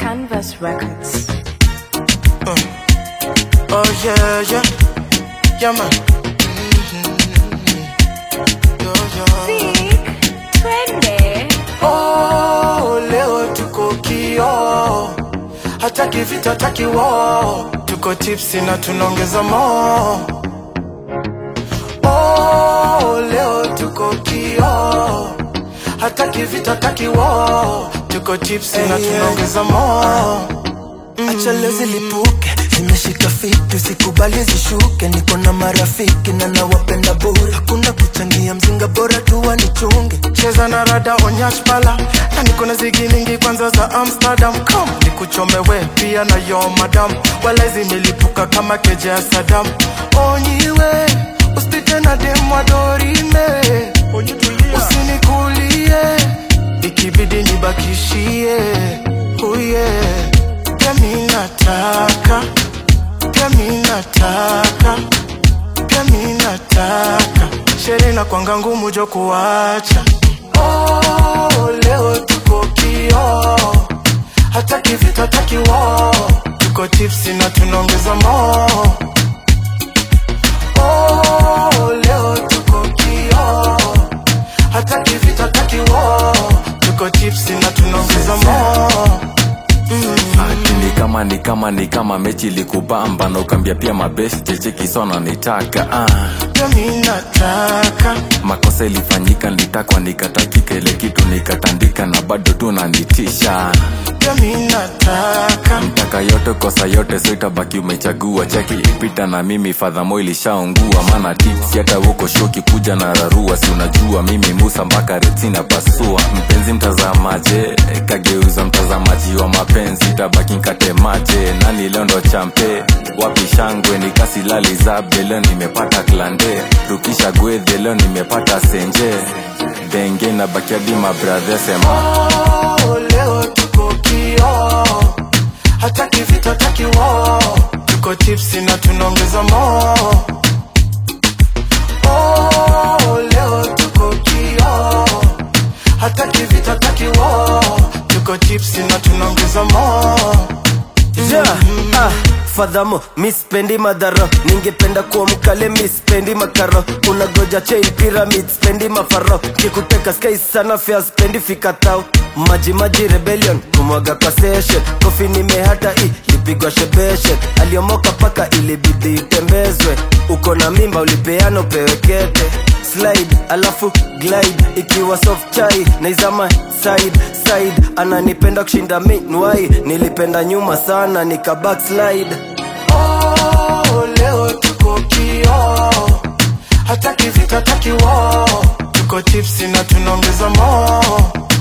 Canvas Records. Oh yeah, yeah, yeah man. Yo, yo. Vic, twende. Oh, leo tuko kio, hataki vita, hataki wo, tuko tipsi na tunaongeza mo. Oh, leo tuko kio, hataki vita, hataki wo, tuko tipsi na tunaongeza mo. acha leo zilipuke zimeshika fiti usikubali zishuke niko na marafiki na nawapenda bure hakuna kuchangia mzinga bora tu wanichunge cheza na rada onyash pala na niko na zigi mingi kwanza za amsterdam come nikuchomewe pia na yo madam wala zimelipuka kama keja ya sadam onyiwe usipite na demwa dorime usinikulie ikibidi nibakishie uye pia mi nataka pia mi nataka pia mi nataka sherehe na kwanga ngumu jo kuacha oh, leo tuko kio hataki vita hataki wo tuko tipsi na tunaongeza mo oh, leo tuko kio hataki vita hataki wo tuko tipsi na tunaongeza mo Ati ni kama ni kama ni kama mechi likubamba na ukambia pia mabesi checheki sona nitaka ah. pia mi nataka makosa ilifanyika nilitakwa nikatakika ile kitu nikatandika na bado tu nanitisha pia mi nataka mtaka yote kosa yote so itabaki umechagua cheki ipita na mimi fadhamo ilishaungua maana tips hata huko shoki kuja na rarua si unajua mimi musa mpaka retina pasua mpenzi mtazamaje kageuza mtazamaji wa mapenzi tabaki nkatemaje nani leo ndo champe wapi shangwe nikasilali zabe leo nimepata klande rukisha gwedhe leo nimepata senje denge na bakiadi mabradhe sema Oh, leo tuko kio hataki vita hataki wo tuko tipsi na tunaongeza mo oh, leo tuko kio hataki vita hataki wo tuko tipsi na tunaongeza mo yeah, ah, fadhamo mispendi madhara ningependa kuwa mkale mispendi makaro unagoja chain pyramid spendi mafaro kikuteka sky sana fea spendi fikatao maji maji rebellion kumwaga kwa session kofi nimehata i lipigwa shebeshe aliomoka paka ilibidi itembezwe uko na mimba ulipeana upewekete slide alafu glide ikiwa soft chai naizama side side ananipenda kushinda minwai nilipenda nyuma sana nika backslide oh, leo tuko kio hataki vita hataki wo tuko tipsi na tunaongeza mo